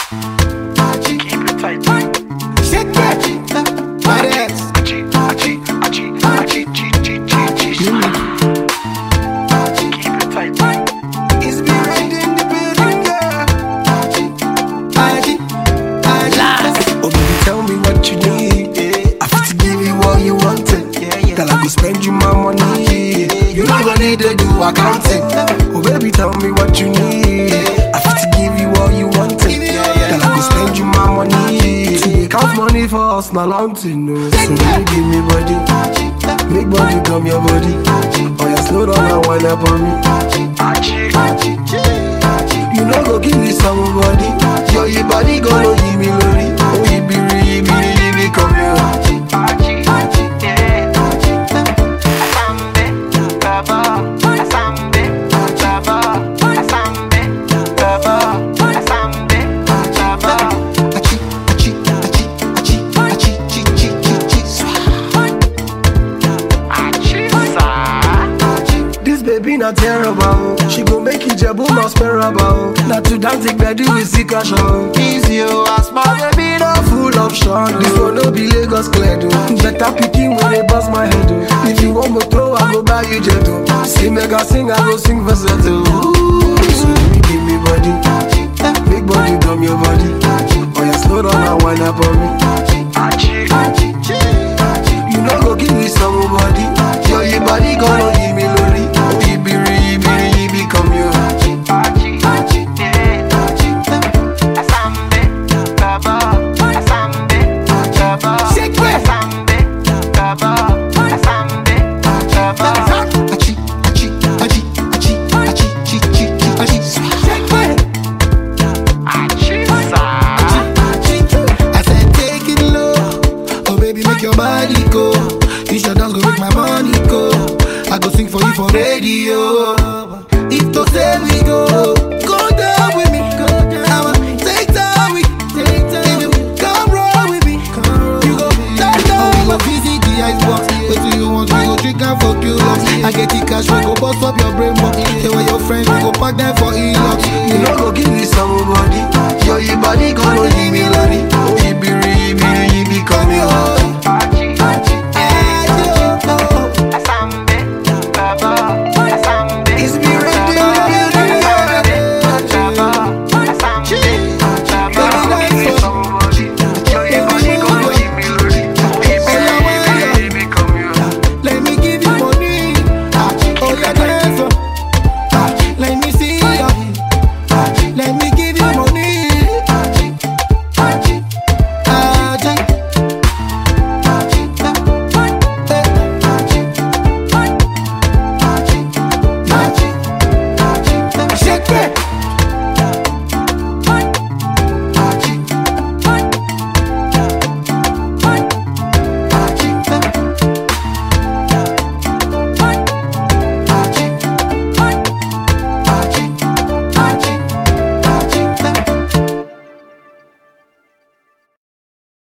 Keep it tight. Shake it. My ex. Achi, achi, achi, achi, chi, chi, chi, chi, swag. Keep it tight. It's me right in the building, girl. Aji, Aji. Oh, baby, tell me what you need. I fit to give you all you wanted. Girl, I go spend you my money. You not gonna need to do accounting. Oh, baby, tell me what you need. I fit to give you all you wanted. Girl, I go spend you my money. To dey count money for us, na long thing, no. So, baby, give me body. Make body come your body. Oh, yeah, slow down and wind up on me. Achi, You know go give me somebody Yo, your body gonna give me lori Oh, you be re, be re, be come here achi, yeah. Asambe, baba, asambe, baba, asambe, baba, asambe, baba. Achi, achi, achi, achi, achi, chi, chi, chi, chi, swah. Achi, sa. This baby not terrible She go make you jebu not sparable Not to dance take bedu with sick cash on Easy oh, as my baby no full of shine This one no be Lagos clear do Better picking when they bust my head oh. If you want go throw, I go buy you jet oh. See mega sing, I go sing versatile Ooh, So baby give me body Big body come your body Oh yeah, slow down and wind up on me Achi, You know go give me somebody Yo, your body gonna give me lori Oh, you be re, you be re, you be come here achi, yeah. Asambe, baba, asambe, baba, Shake it. asambe, baba, asambe, baba. Achi, achi, achi, achi, achi, chi, chi, chi, achi, swah. Achi, sa. I said take it low, oh baby make your body go. You should dance go make my money go. I go sing for you for radio. If to say we go, go down with me. I'ma take time with If you come roll with me, you go down down. Oh, visit the icebox. Wait till you want, we go drink and fuck you up. I get the cash, we go bust up your brain box. Say where your friends, we go pack them for e-locks. You know go give me somebody, yo, your body gonna give me